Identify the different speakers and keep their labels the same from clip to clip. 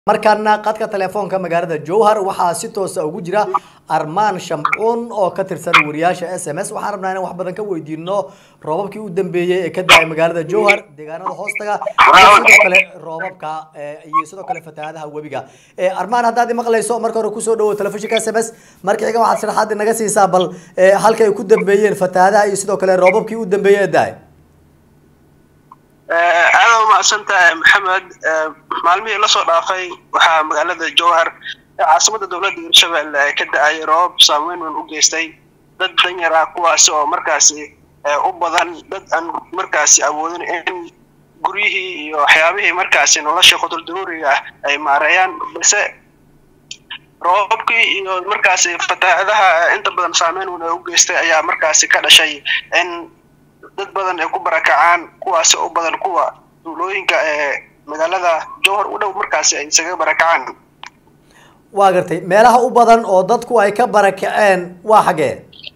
Speaker 1: markaana qadka telefoonka magaalada jowhar waxaa si toosa ugu jira armaan shamcuun oo ka tirsan wariyaasha s m s waxaan rabnaa inaan wax badan ka weydiino roobabkii u dambeeyey ee ka da-ay magaalada jowhar deegaanada hoostaga iyo sidoo kale roobabka iyo sidoo kale fatahaadaha webiga armaan haddaad imaqlayso marka hore kusoo dhawo telefishinka s m s marka xiga waxaad sharaxaad inaga siisaa bal halka ay ku dambeeyeen fatahaadaha iyo sidoo kale roobabkii u dambeeyey ee da-ay
Speaker 2: aada umahadsantahay maxamed maalmihii lasoo dhaafay waxaa magaalada jowhar ee caasimada dowladda hirshabelle ka da-ay roobab saameyn weyn u geystay dad danyar ah kuwaasi oo markaasi u badan dad aan markaasi awoodin in guryihii iyo waxyaabihii markaasi nolosha qudur daruuriga ah ay maareeyaan balse roobabkii iyo markaasi fatahaadaha inta badan saameyn weyn ay u geystay ayaa markaasi ka dhashay in dad badan ay ku barakacaan kuwaasi u badan kuwa duulooyinka ee magaalada jowhar u dhow markaasi ay isaga barakacaan
Speaker 1: waa gartay meelaha u badan oo dadku ay ka barakaceen waa xagee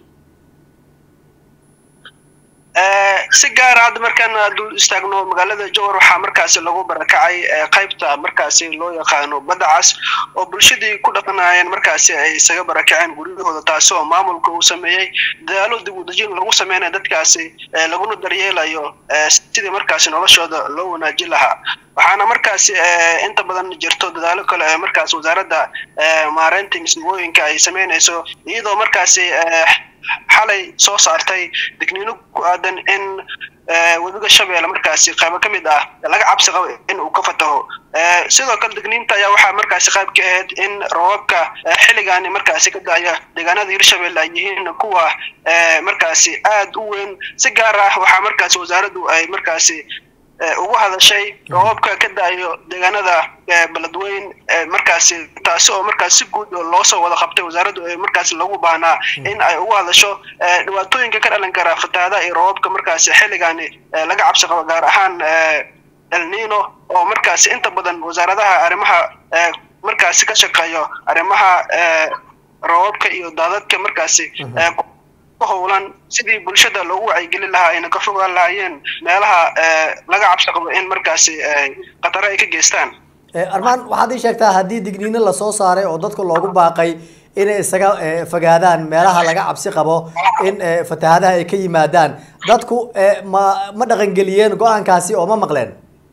Speaker 2: si gaara hadda markaan dul istaagno magaalada jowhar waxaa markaasi lagu barakacay qaybta markaasi loo yaqaano badda cas oo bulshadii ku dhaqanaayeen markaasi ay isaga barakaceen guryahooda taasi oo maamulka uu sameeyey dadaalo dib u dejin lagu sameynaya dadkaasi laguna daryeelayo sidii markaasi noloshooda loo wanaajin lahaa waxaana markaasi inta badan jirto dadaalo kale ee markaas wasaaradda maareynta misnimooyinka ay sameynayso iyadoo markaasi xalay soo saartay digniino ku aadan in webiga shabeelle markaasi qaybo ka mid ah laga cabsi qabo in uu ka fataho sidoo kale digniinta ayaa waxaa markaasi qayb ka ahayd in roobabka xilligaani markaasi ka da-aya deegaanada hirshabelle ay yihiin kuwa markaasi aada u weyn si gaar ah waxaa markaasi wasaaraddu ay markaasi ugu hadashay roobabka ka da-ayo deegaanada beledweyn markaasi taasi oo markaas si guud loo soo wada qabtay wasaaraddu ay markaasi lagu baahnaa in ay ugu hadasho dhibaatooyinka ka dhalan kara fatahaadaha iyo roobabka markaasi xilligaani laga cabsi qabo gaar ahaan elnino oo markaasi inta badan wasaaradaha arrimaha markaasi ka shaqeeyo arrimaha roobabka iyo daadadka markaasi howlan sidii bulshada loogu wacyigelin lahaa ayna ka fogaan lahaayeen meelaha laga cabsi qabo in markaasi khataro ay ka geystaan
Speaker 1: armaan waxaad ii sheegtaa haddii digniino lasoo saaray oo dadka loogu baaqay inay isaga fogaadaan meelaha laga cabsi qabo in fatahaadaha ay ka yimaadaan dadku ma ma dhaqangeliyeen go-aankaasi oo ma maqleen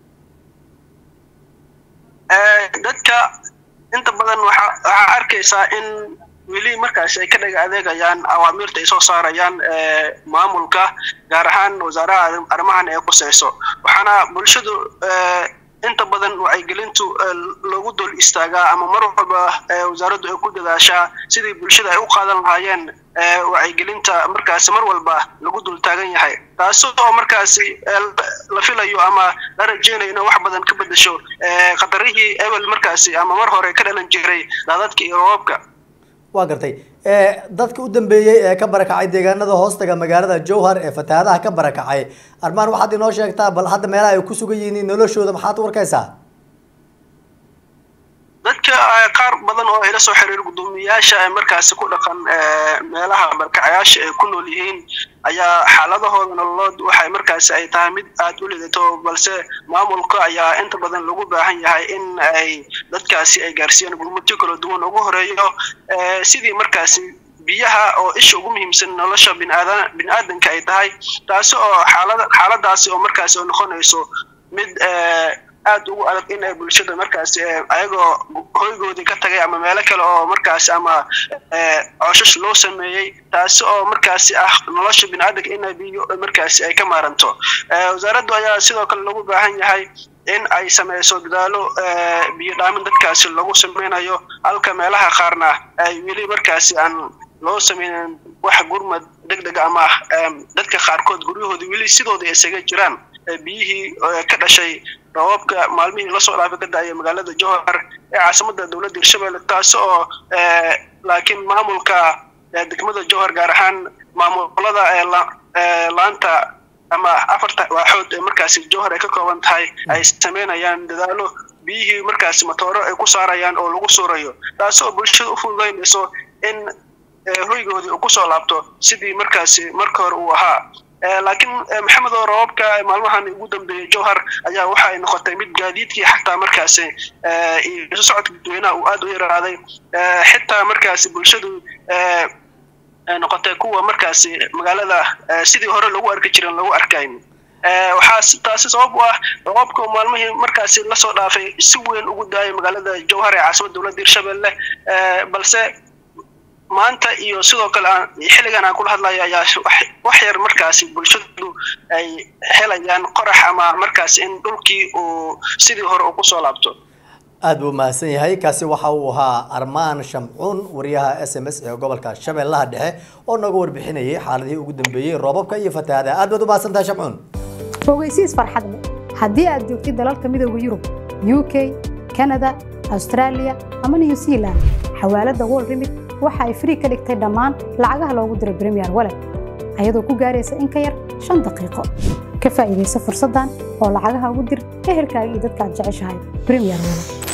Speaker 2: dadka inta badan waxa waxaa arkaysaa in weli markaasi ay ka dhaga adeegayaan awaamiirta ay soo saarayaan maamulka gaar ahaan wasaaraha arrimahan ee quseyso waxaana bulshadu inta badan wacyigelintu loogu dul istaagaa ama mar walba wasaaraddu ay ku dadaashaa sidii bulshada ay u qaadan lahaayeen wacyigelinta markaasi mar walba lagu dul taagan yahay taasi oo markaasi la filayo ama la rajeynayo inay wax badan ka bedesho khatarihii ebel markaasi ama mar hore ka dhalan jiray daadadka iyo roobabka
Speaker 1: waa gartay dadka u dambeeyey ee ka barakacay deegaanada hoostaga magaalada jowhar ee fatahaadaha ka barakacay armaan waxaad inoo sheegtaa bal hadda meelaha ay ku sugan yihiin noloshooda maxaad u arkaysaa
Speaker 2: dadka qaar badan oo ay la soo xiriir guddoomiyayaasha ee markaasi ku dhaqan meelaha barakacayaasha ay ku nool yihiin ayaa xaaladahooda nololood waxay markaasi ay tahay mid aada u lidato balse maamulka ayaa inta badan lagu baahan yahay in ay dadkaasi ay gaarsiiyaan gurmudyo kala duwan ugu horeeyo sidii markaasi biyaha oo isha ugu muhiimsan nolosha binaada bini-aadanka ay tahay taasi oo xaalada xaaladaasi oo markaasi oo noqonayso mid aada ugu adag in ay bulshada markaasi ayagoo hoygoodii ka tagay ama meelo kale oo markaasi ama cooshash loo sameeyey taasi oo markaasi ah nolosha bini-aadanka in biyo markaasi ay ka maaranto wasaaraddu ayaa sidoo kale lagu baahan yahay in ay sameyso dadaalo biyo dhaamin dadkaasi lagu sameynayo halka meelaha qaarna ay weli markaasi aan loo sameynin wax gurmad deg deg ama dadka qaarkood guryahooda weli sidooda isaga jiraan biyihii ka dhashay roobabka maalmihii lasoo dhaafay ka da-aya magaalada jowhar ee caasimada dowladda hirshabelle taasi oo laakiin maamulka degmada jowhar gaar ahaan maamulada laanta ama afarta waaxood ee markaasi jowhar ay ka kooban tahay ay sameynayaan dadaalo biyihii markaasi matooro ay ku saarayaan oo lagu suurayo taasi oo bulshada u fududeynayso in hoygoodii uu kusoo laabto sidii markaasi marka hore uu ahaa laakiin maxamed oo roobabka maalmahan ugu dambeeyey jowhar ayaa waxa ay noqotay mid gaadiidkii xataa markaasi isu socodka dadweynaha uu aada u yaraaday xitaa markaasi bulshadu noqotay kuwa markaasi magaalada sidii hore lagu arki jiren lagu arkayn waxaa taasi sabab u ah roobka maalmihii markaasi lasoo dhaafay si weyn ugu daayay magaalada jowhar ee caasimada dowladda hirshabelle balse maanta iyo sidoo kale xilligan aan kula hadlayo ayaa wax yar markaasi bulshadu ay helayaan qorax ama markaasi in dhulkii uu sidii hore uu kusoo laabto
Speaker 1: aada buu mahadsan yahay kaasi waxa uu ahaa armaan shamcuun wariyaha s m s ee gobolka shabeellaha dhexe oo nooga warbixinayay xaaladihii ugu dambeeyey roobabka iyo fatahaada aad baad u mahadsan tahay shamcuun
Speaker 3: ogeysiis farxad leh haddii aad joogtid dalalka midooda yurub u k kanada australia ama new zealand xawaaladda wol remit waxa ay frii ka dhigtay dhammaan lacagaha loogu diro bremiyer walet ayadoo ku gaaraysa in ka yar shan daqiiqo ka faa'iidaysa fursaddan oo lacagaha ugu dir ehelkaaga iyo dadka aad jeceshahay bremiyer walet